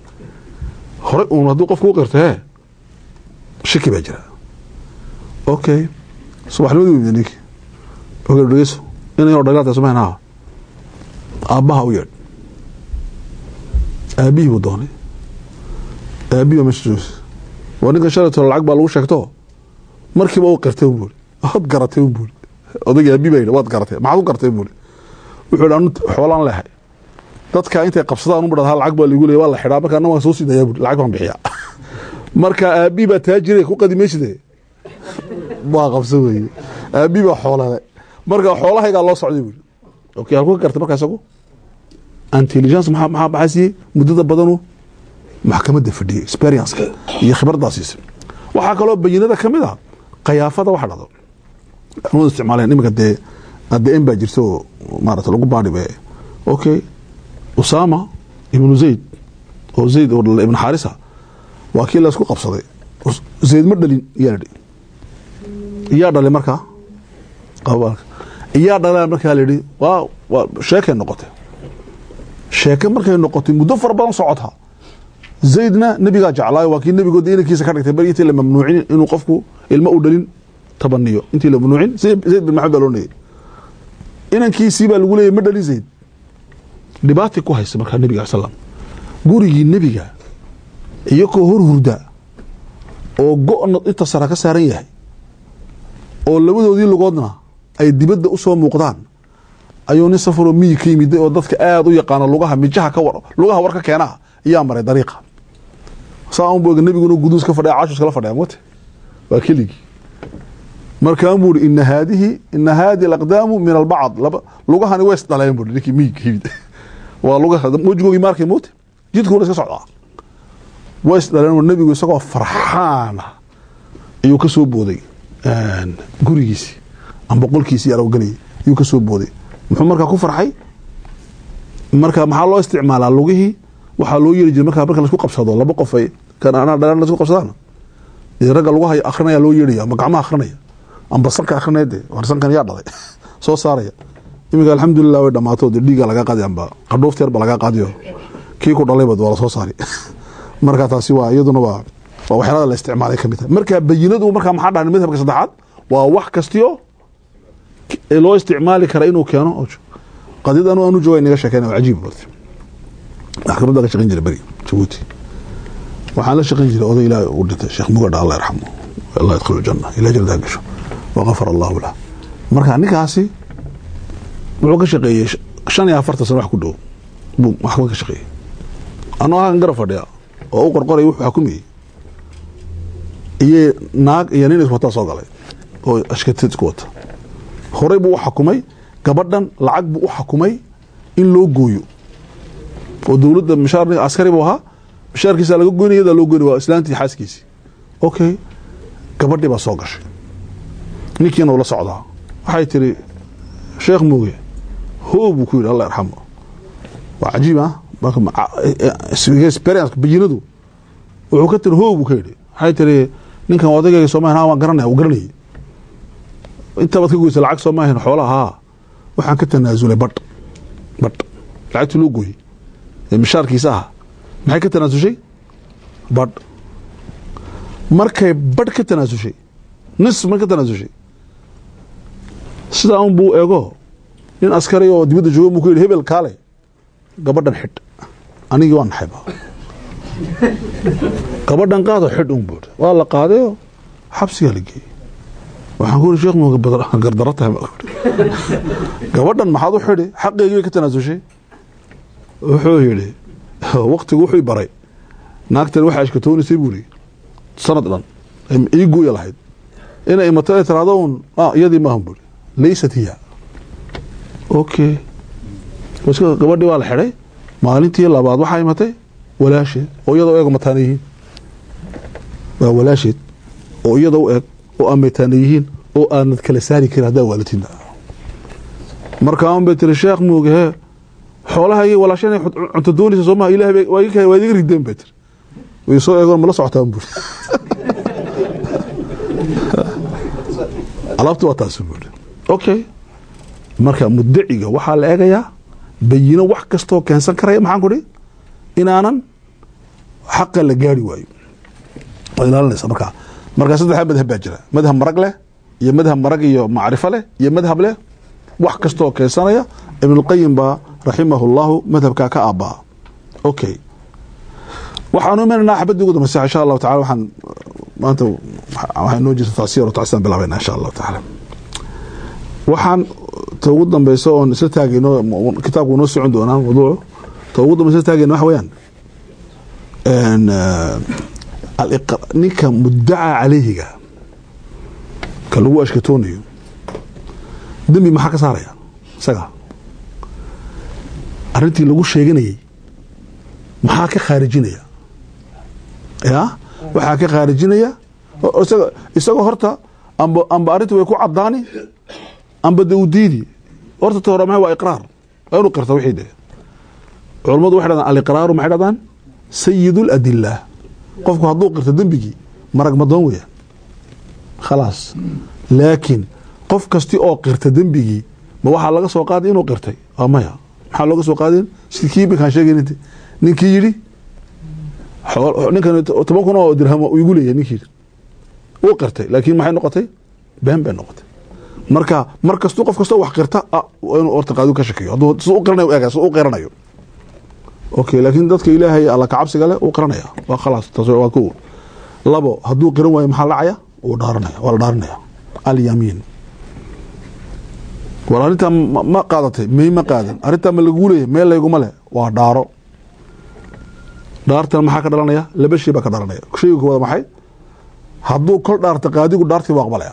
horey uun hadduu qofku u qirtay hee shaki baa jira okay subaxnimadii u yimid ninkii oge dhegeyso inay oo dhagaata samayn haa aabbaha u yeedh aabbihii buu doonay aabbihii baa meesha joogsa waa ninkan shalayto lacag baa lagu sheegto markiiba u qirtay un buuri waad garatay un buuri odayga aabi baa yidhi waad garatay maxaad u gartay un buuri wuxuu yidhi anu xoolaan leehay dadka intay qabsadaan u badhad lacag baa ligu leeya waa la xidhaa marka anna waan soo sidayaa buuri lacag baan bixiyaa marka aabii baa taajire ku qadimayside waa qabsan weeye aabii baa xoolale marka xoolahaygaa loo socday buuri okay halku ka gartay markaa isagu intelligence maxaa maxaa maxaa siiyey muddada badanu maxkamadda fadhiyey experienceka iyo khibraddaa siisay waxaa kaloo bayinada ka mid a qayaafada waxa dhado anwada isticmaaleen iminka dee adn baa jirta oo maarata lagu baadhibe okay usama ibnu zayd oo zayd oo dhalay ibnu xaarisa waa kii laysku qabsaday Us- zayd ma dhalin iyaa la dhihi iyaa dhalay markaa qabaalka iyaa dhalaa markaa la yidhi waa waa sheekay noqotay sheeke markay noqotay muddo fara badan socota zaydna nebigaa jeclaayo waa kii nebigood inankiisa ka dhigtay bari intii la mamnuucin inuu qofku ilmo u dhalin tabaniyo intii la mamnuucin zayd zayd bin maxamed baa loo nayay inankiisii baa lagu leeyay ma dhalin zayd dhibaatay ku haysa markaa nebiga al slam gurigii nebiga iyakoo hor hurda oo go-na inta sara ka saaran yahay oo labadoodii lugoodna ay dibadda u soo muuqdaan ayuu nin safaroo miyi ka yimiday oo dadka aada u yaqaano lugaha mijaha ka war lugaha war ka keenaa ayaa maray dariiqa saa un booga nebiguna guduus ka fadhiya cashuus kala fadhiya mate waa keligii markaan buu ihi ina haadihi ina haadihi alaqdaamu min albacd laba lugahani way isdhaleen buu ninkii miyi ka yimid waa lugaha wejigoogii maarkay moote jidkuuna iska socdaa way isdhaleen nebigu isagoo farxaana ayuu ka soo booday gurigiisii amba qolkiisii arowgelayay ayuu ka soo booday muxuu markaa ku farxay marka maxaa loo isticmaalaa lugihii waxaa loo yeeri jiray markaa marka laisku qabsado laba qof ay kan anaa dhalan laisku qabsadaan dee ragga lugaha akrinaya loo yeeraya amba gacmaha akrinaya amba sanka akrinaya dee war sankan yaa dhalay soo saaraya iminka alxamdulilah way dhamaato dee dhiiga lagaa qaadi amba qadhuufteer ba lagaa qaadiyo kii ku dhalayba waa lasoo saari marka taasi waa iyaduna waa waa waxyaalada la isticmaalay kamid tahay marka bayinadu markaa maxaa dhahan madhabka saddexaad waa wax kastiyo ee loo isticmaali kara inuu keeno qadiyad anu anu jooga inaga sheekeyna waa cajiib barti maxkamadda ka shaqeyn jiray beri jabuuti waxaan la shaqeyn jiray oday ilaahay uu dhintay sheekh mugadha allah yarxamu allah yadkhulu janna ilaa jannadaa gasho waqafar allahu lah marka ninkaasi wuxuu ka shaqeeyey shan iyo afartan sano wax ku dhow buu maxkamad ka shaqeeyey anoo halkan garab fadhiya oo u qorqoray wuxuu xukumayey iyo naag iyo nin iswataa soo galay oo ashkatid isku wata horey buu u xakumay gabadhan lacag buu u xakumay in loo gooyo oo dowladda mishaar askari buu ahaa mishaarkiisa laga goynaya yadaa loo goynay waa islaantii xaaskiisii okay gabadhii baa soo gashay ninkiina ula socdaa waxay tiri sheekh muuge hoo buu ku yidhi allah yarxamo waa cajiib ah experience bayinadu wuxuu ka tiri hoo buu ka yidhi waxay tiri ninkan odagayga soomaaliya waan garanaya wuu garanayay intabaad ka goysa lacag soomaahan xoolaha haa waxaan ka tanaasulay badh badh lacagtii loo gooyey ee mishaarkiisa aha maxay ka tanaasushay badh markay badh ka tanaasushay nis mar ka tanaasushay sidaa un buu eego nin askari oo dibadda jooga buu ku yidhi hebel kaale gabadhan xidh anigii waa naxayba gabadhan qaado xidh un buuri waa la qaadayoo xabsigaa la geeyey waxaan ku uri sheekh mu gardaro tahay baan ku uri. gabadhan maxaad u xidhi xaqeygii bay ka tanaasushay wuxuu yidhi waktigu wuxuu i baray naagtan waxaa ashkatoonaysay buu yidhi sanad dhan ay ii guuya lahayd inay imato ay tiraahdo un ah iyadii maahan buu yidhi laysat hiya okay iska gabadhii waa la xidhay maalintii labaad waxaa imatay walaasheed oo iyadoo eeg mataana yihiin waa walaasheed oo iyada u eg oo aan mataana yihiin oo aanad kala saari karin haddaa waalatinda markaa un bay tiri sheekh muuge hee xoolaha iyo walaasha inay cunto doonaysa soo maha ilahay bay- waa iga waa idiga rideen bay tiri way soo eegoon mala socotaan buuri alaabtu waa taasi buuri okay marka mudaciga waxaa la eegayaa bayino wax kastoo keensan karaya maxaan ku dhi inaanan xaqa la gaari waayo waad ilaalinaysa markaa marka saddexa madhab baa jira madhab marag leh iyo madhab marag iyo macrifo leh iyo madhab leh wax kastoo keensanaya ibnulqayim baa raximahu llahu madhabkaa ka aabaa okay waxaanu imanaynaa xabadii ugu dambaysa insha allahu tacala waxaan maanta waxaa inoo jirta tacsiir tacsaan bilaabayna insha allahu tacaala waxaan ta ugu dambeysa oon isla taagayno kitaabku noo socon doonaa mawduucu ta ugu dambeysa isla taagayno waxa weeyaan n aliq- ninka mudaca caleyhiga ka lagu ashkatoonayo dembi maxaa ka saaraya isaga arrintii lagu sheeganayay maxaa ka khaarijinaya ya waxaa ka khaarijinaya o- isaga isagoo horta amba amba arrinta way ku cadaani amba de u diidi horta ta hore maxay waa iqraar waa inuu qirta wixii de culammadu waxay dhahdaan aliqraaru maxay dhahdaan sayid ladila qofku hadduu qirto dembigii marag madoon weeyaan khalaas laakiin qof kasti oo qirta dembigii ma waxaa laga soo qaaday inuu qirtay waa maya maxaa looga soo qaadin si kii iminkaan sheegayn ninkii yidhi xool- ninkan toban kun oo dirham uu igu leeyahay ninkii yidhi uu qirtay laakiin maxay noqotay been bay noqotay marka mar kastuu qof kastoo wax qirta ah, waa inuu horta qaadigu ka shakiyo hadduu si u qiranayo u eega si u qiranayo okay laakiin dadka ilaahay alla kacabsiga leh uu qiranaya waa khalaas taas waa ko labo hadduu qiran waayo maxaa dhacaya wuu dhaaranaya waa la dhaaranaya alyamiin war arrintaa ma ma qaadatay may ma qaadan arrintaa ma lagu leeyahay meel layguma leh waa dhaaro dhaartan maxaa ka dhalanaya laba shay baa ka dhalanaya shayga koowaad maxay hadduu kol dhaarta qaadigu dhaartii waa aqbalaya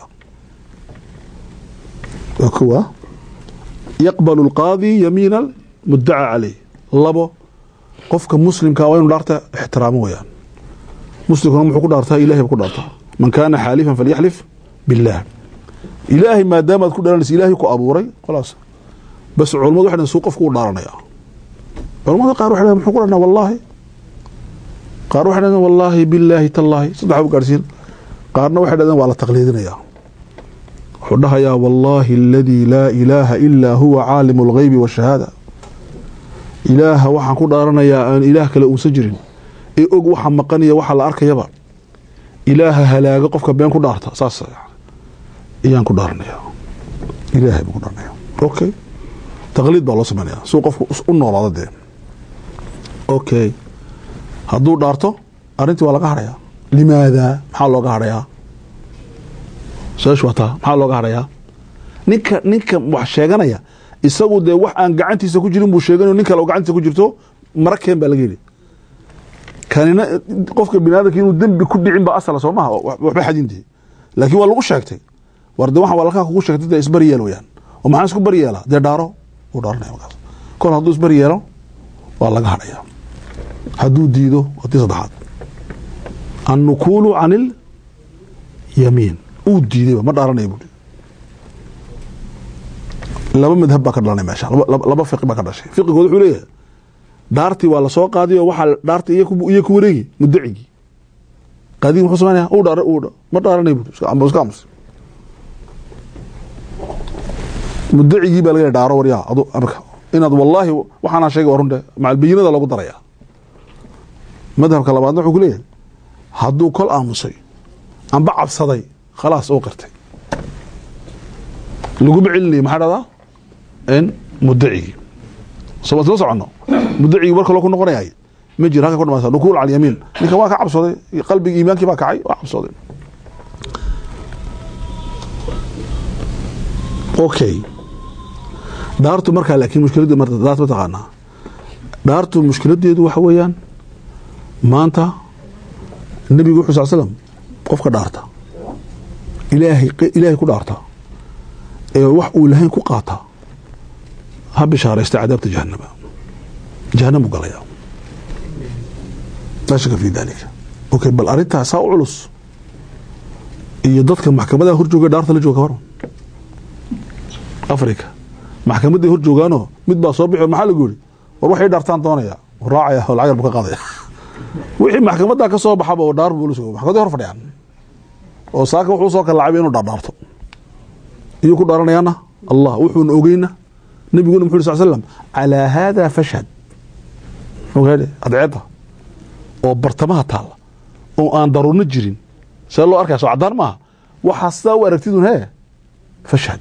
waa kuwa yaqbalu lqaadi yamiina mudaca caleyh labo qofka muslimka waa inuu dhaarta ixtiraamo weyaan muslimkuna muxuu ku dhaartaa ilahay ba ku dhaartaa man kaana xaalifan falyaxlif billaah ilaahay maadaama aad ku dharanaysa ilaahay ku abuuray khalaas bas culammadu waxay dhahan suu qofku u dhaaranaya culamada qaar waxay dhahan muxuu ku dharanaa wallaahi qaar waxay dhahdeen wallaahi billaahi tallaahi saddex bu gaarsiin qaarna waxay dhahdeen waa la taqliidinayaa wuxuu dhahayaa wallaahi aladii laa ilaaha ilaa huwa caalimu alghaybi washahaada ilaaha waxaan ku dhaaranayaa aan ilaah kale uusan jirin ee og waxa maqanaya waxa la arkayaba ilaaha halaaga qofka been ku dhaarta saas ayaan ku dhaaranaya ilaahay baan ku dhaaranaya okay taqliid baa loo sameynaya suu qofku u noolaado dee okay hadduu dhaarto arrintii waa laga hadhayaa limaada maxaa looga hadhayaa su-aashu waa taa maxaa looga hadhayaa ninka ninka wax sheeganaya isagu dee wax aan gacantiisa ku jirin buu sheeganayo nin kale oo gacantiisa ku jirto mara keen baa laga yidhi kanina qofka bini aadamka inuu dembi ku dhicin ba asala soo maha waxba xadinti laakiin waa lagu sheegtay war de waxaan walaalkaa kugu sheegtay dee isbari yeel weyaan oo maxaa isku bari yeelaa dee dhaaro wuu dhaaranaya markaas kol hadduu isbari yeelo waa laga hadhaya hadduu diido watii saddexaad annukuulu can ilyamiin uu diidayba ma dhaaranaya buui laba madhab baa ka dhalanay meesha laba- laba laba fiqi baa ka dhashay fiqigood wuxuu leeyahay dhaartii waa lasoo qaadiy oo waxaa dhaarta iyo ku iyo ku wareegi mudacigii qaadigi muxuu samaynaya uu dhaar uu dha- ma dhaaranay buui iska amba iska amus mudacigii baa laga dhaaro waryaa adu marka inaad wallaahi waxaana sheegay waa runte macalbayinada lagu daraya madhabka labaadna wuxuu ku leeyahay hadduu kol aamusay amba cabsaday khalaas oo qirtay laguma celinaya maxaa dhahdaa n mudacigii soo soo socono mudacigii war kaloo ku noqonayay ma jiro halka ku dhamaysa nukuul cala yamiin ninka waa ka cabsaday qalbigii iimaankii baa kacay waa cabsaday okay dhaartu markaa laakiin mushkiladii marta dhaartu ma taqaanaa dhaartu mushkiladeedu waxa weeyaan maanta nebigu wuxuu sal slam qofka dhaarta ilaahay ilaahay ku dhaarta ee wax uu lahayn ku qaata ha bishaaraysta cadaabta jahanama jahanam u galaya laa shaka fi dalika okay bal arrintaa saa u culus iyo dadka maxkamadaha horjooga dhaarta la jooga kawaran africa maxkamaday hor joogaanoo mid baa soo bixi maxaa lagu yidhi war waxay dhaartaan doonaya raacaya oo lacag yar buu ka qaadaya wixii maxkamadda ka soo baxaba oo dhaar buu la sugo maxkamaday hor fadhiyaan oo saaka wuxuu soo kalaacay inuu dhaardhaarto iyuu ku dhaaranayaana allah wuxuuna ogeyna nabiguna muxu uri sal slam calaa haada fashhad ogaadhe adceedda oo bartamaha taalla oo aan daruurno jirin see loo arkaya soo caddaan maaha waxaa sidaa u aragtidun hee fashhad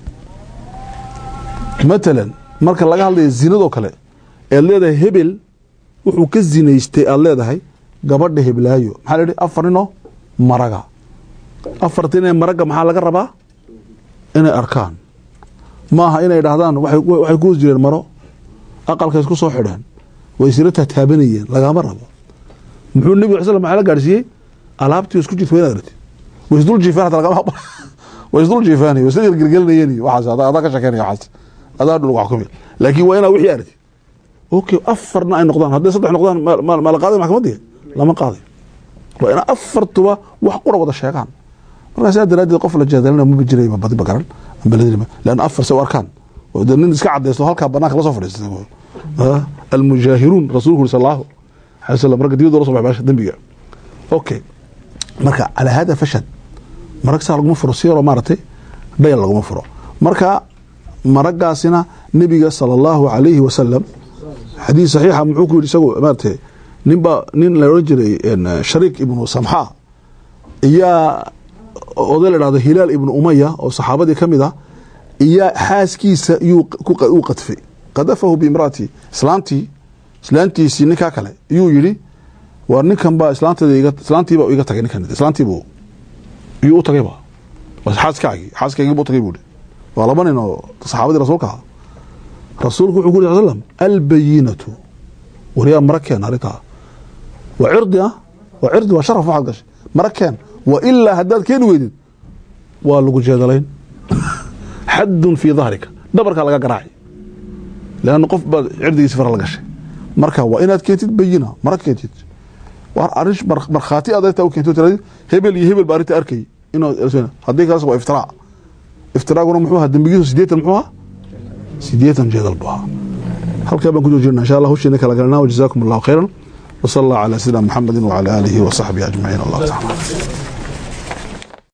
matalan marka laga hadlaya zinadoo kale ead leedahay hebel wuxuu ka zinaystay aad leedahay gabadha heblaayo maxaa la yihi afar ninoo maraga afarta inay maraga maxaa laga rabaa inay arkaan maaha inay dhahdaan waxay ku hoos jireen maro aqalka isku soo xidheen way isla tataabanayeen lagama rabo muxuu nebiga al sl maxaa la gaadhsiiyey alaabtii isku jirta wa inaad aragtid way isdul jiifaan hata lagama aqbal way isdul jiifaan way isla gelgelinayeen waxaas adaa ka shekeynaya waxaas adaa dhul wax kumid laakiin waa inaa wixii aragtid okay afarna ay noqdaan hadday saddex noqdaan ma la qaaday maxkamadii lama qaaday waa inaa afartuba wax qura wada sheegaan markaa saa daraadeed qof la jeedalina maba jiray badiba garan ambaladima leanna afar se u arkaan nin iska cadaysto halkaa banaanka la soo fadhiista almujaahiruun rasuulku uri sal allahu alay slam ragga dibadda la so baxay baasha dembiga okay marka calaa hada fashad marag saa laguma furo si yaroo maaragtay dhayal laguma furo marka maragaasina nebiga sala allahu alayhi wasalam xadiis saxiixa muxuu ku yidhi isagu maaratay ninba nin la odhan jiray shariik ibnu samxa iyaa oday la dhahdo hilaal ibnu umaya oo saxaabadii ka mid ah iyaa xaaskiisa iyuu u qadfay qadafahu biimraati islaantii islaantiisii ninkaa kale iyuu yidhi war ninkan baa islaanteeda islaantiiba iga tagay ninkan islaantiibu iyuu u tagayba xaaskaagii xaaskaagii buu tagay buu yihi waa laba nin oo saxaabadii rasuulka ah rasuulku wuxuu ku yiri sal slam albayinatu waryaa mara keen arrintaa waa cirdi ah waa cirdi waa sharaf waxaad gashay mara keen wa ilaa haddaad keeni weydid waa lagu jeedalayn xaddun fii dahrika dhabarkaa laga garaaci leanna qof baad cirdigiisi fara la gashay marka waa inaad keentid bayina mara keentid waa arrin markhaati aad arrintaa u keento tiradi hebel iyo hebel baa arrinta arkay inuu haddii kalas waa iftiraac iftiraaguna muxuu ahaa dembigiisu sideetan muxuu ahaa sideetan jeedal buu ahaa halkaa baan ku joojirna insha allah husheena kala galnaa wajazaakum allahu khayran وصلى الله على سيدنا محمد وعلى آله وصحبه أجمعين الله تعالى